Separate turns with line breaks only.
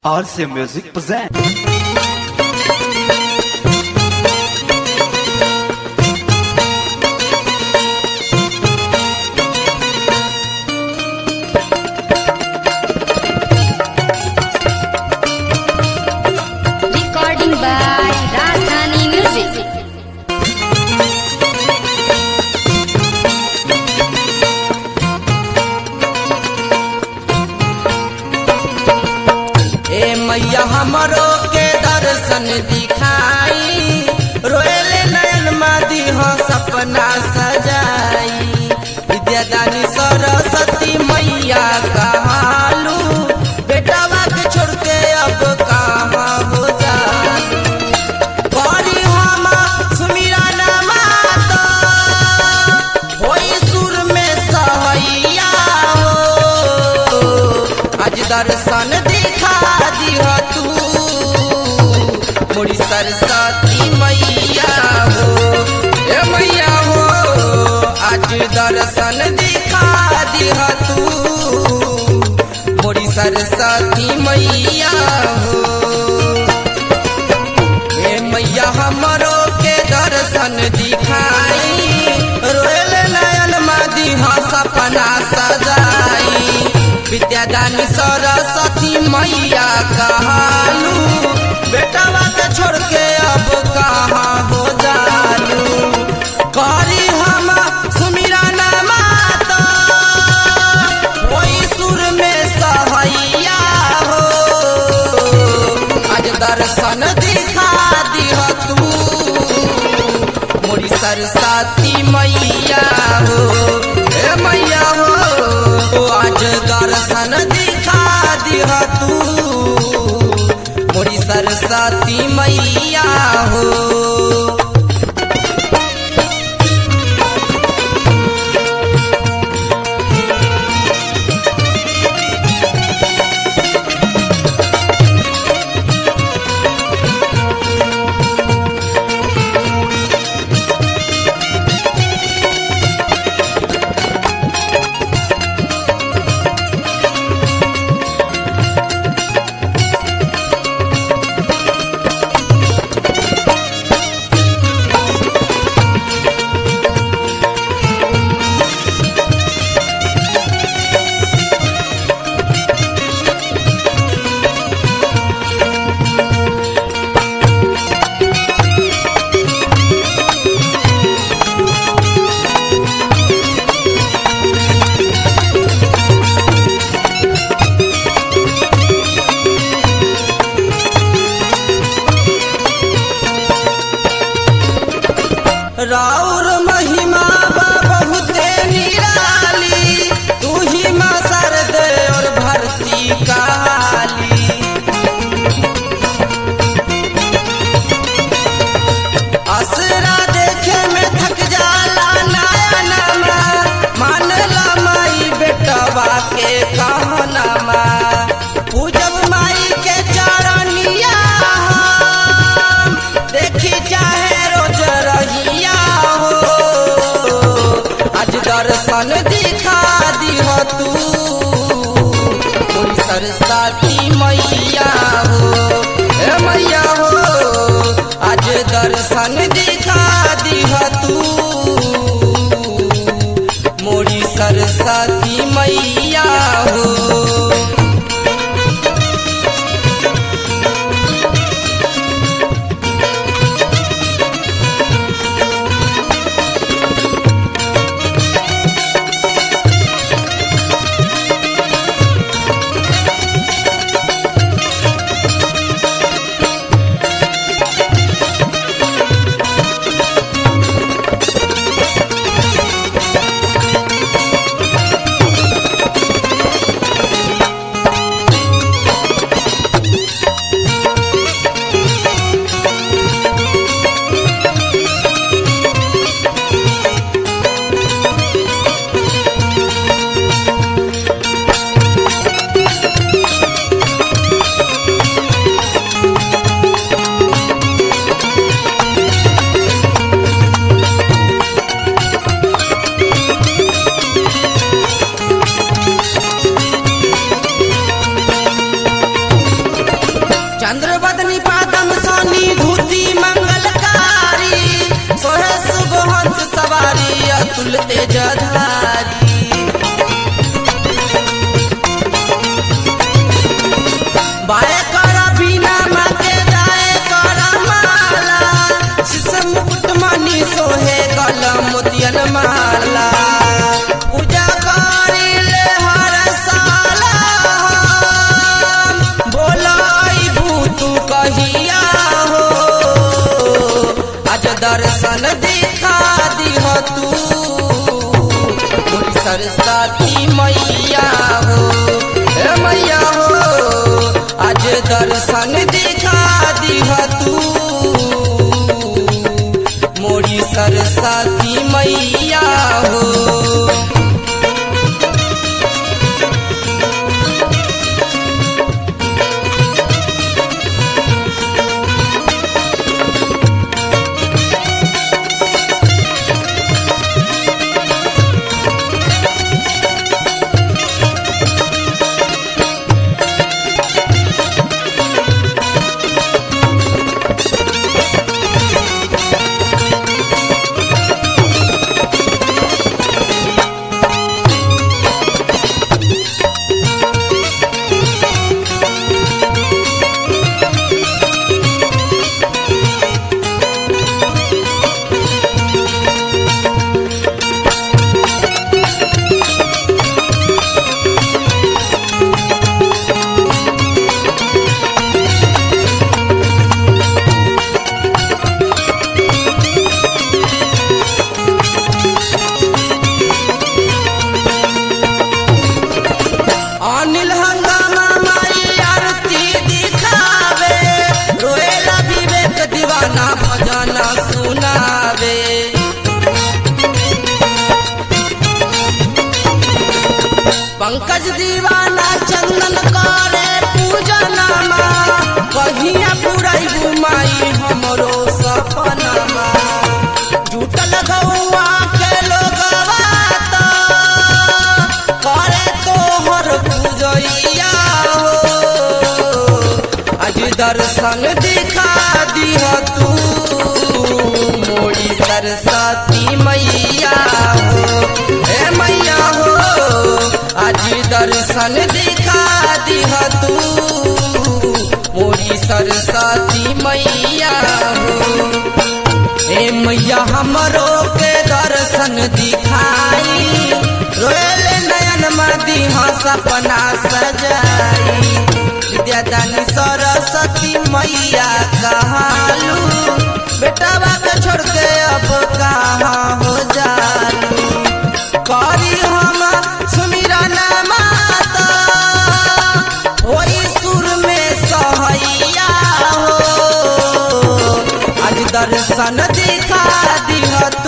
RC Music present.
Recording by Rajdhani Music.
ए मैया हमरो के दर्शन दिखाई रोएले नयन मादी हो सपना सजाई विद्यादानी सरस्वती मैया कहालू बेटावा के छोड़ के अब कहाँ हो जालू बड़ी हम सुमिरा माता होई सुर में सहैया हो आज दर्शन दिखा दिह तू मोरी सरस्वती मैया हो ए मैया हो आज दर्शन दिखा दिह तू मोरी सरस्वती मैया हो ए मैया हमरो के दर्शन दिखाई रोयल नयन मादी हा सपना सजाई विद्यादानी सरस्वती मैया कहालू बेटावा के छोड़ के अब कहाँ हो जालू करी हम सुमिरा माता वही सुर में सहैया हो आज दर्शन दिखा दिह तू मोरी सरस्वती मैया हो ए मैया हो आज दर्शन दिखा दिह तू मोरी सरस्वती मैया हो राउर महिमा बा बहुते निराली तू ही माँ सरद और भरती काली असरा देखे में थक जाला नया नमा मान ला माई बेटवा के कहनमा पूजब माई के चरनिया हम, देखी चाहे रोज रहिया हो आज दर्शन दिखा दिह तू कोई सरस्वती मैया हो ए मैया हो आज दर्शन दिखा दिह तू मोरी सरस्वती मैया हो अतुल तेजधारी बाए कर बिना माके दाए कर माला शीशम मुकुट मणि सोहे गल मोतियन माला पूजा करिले हर साला बोलाई भूतू कहिया हो आज दर्शन दिखा दिह तू मोरी सरस्वती मैया हो हे मैया हो आज दर्शन दिखा दिह तू मोरी सरस्वती मैया हो अनिल हंगामा माई आरती दिखावे रोएला विवेक दीवाना भजना सुनावे पंकज दीवाना चंदन करे पूजनमा कहिया पुराई घुमाई हमरो सपनमा जुटल गौआ के लोगवा त करे तोहर पूजैया हो आज दर्शन दिखा दिह तू मोरी सरस्वती मैया हो हे मैया हो आज दर्शन दिखा दिह तू मोरी सरस्वती मैया हो ए मैया हमरो के दर्शन दिखाई रोएले नयन मदी सपना सजाई विद्यादानी सरस्वती मैया कहालू बेटा के छोड़ के अब कहाँ हो जालू करी हम सुमिरन माता होई सुर में सहैया हो आज दर्शन दिखा दिह